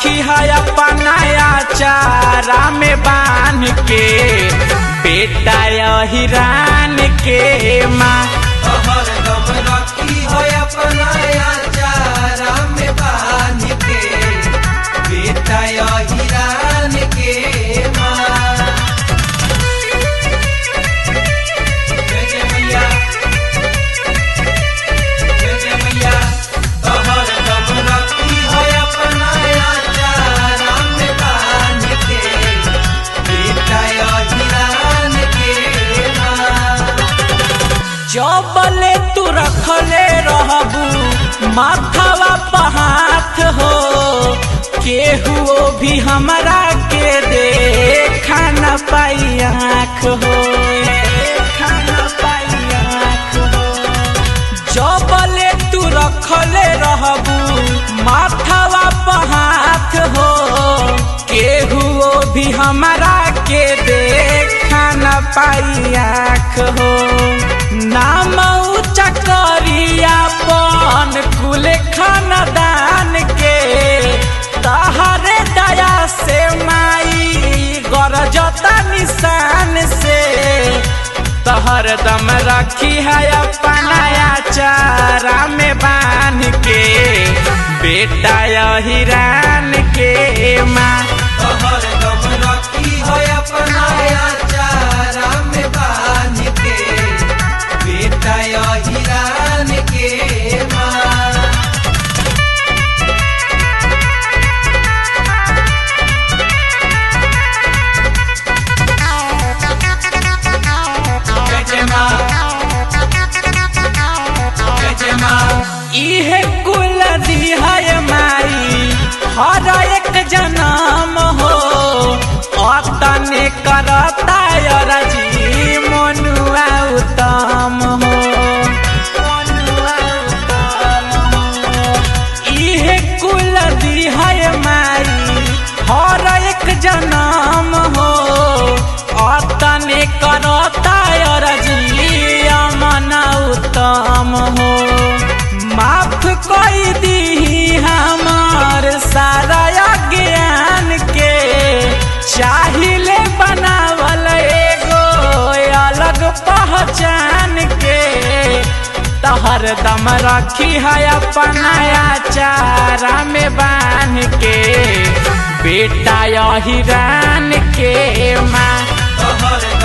रखी है अपनाया चारा में बांध के बेटा हिरान के माँ तोहर दम रखी हो अपना चारा में बांध के बेटा हिरान के माँ जय जय मैया जय जय मैया तोहर दम रखी हो अपना चारा में बांध के बेटा हिरान के माँ जबले तू रखले रहबू माथावा पहाथ हो केहू भी हमरा के दे खाना पाई आँख हो खाना पाई आँख हो जबले तू रखले रहबू माथावा पहाथ हो केहू भी हमरा के दे खाना पाई आँख हो नाम ऊँचा करिया पन कुल खानदान के तहरे दया से माई गरजता निशान से तहर दम रखी है अपनाया चारा में बांध के बेटा हिरान के माँ तोहर दम रखी हो अपना चारा में बांध के बेटा हिरान के माँ जय जय माँ जय जय माँ इहे कुल दिहाय माई हर एक जन्म हो अतने करता रजी मनुआ उत्तम हो मनुआ उत्तम हो इहे कुल दिहाय माई हर एक जन्म हो अतने करता रजी अमन उत्तम हो माफ कई दी हमार सारा ज्ञान के चाहिले बनावल एगो अलग पहचान के तहर दम रखी है अपनाया चारा में बांध के बेटा हिरान के माँ तोहर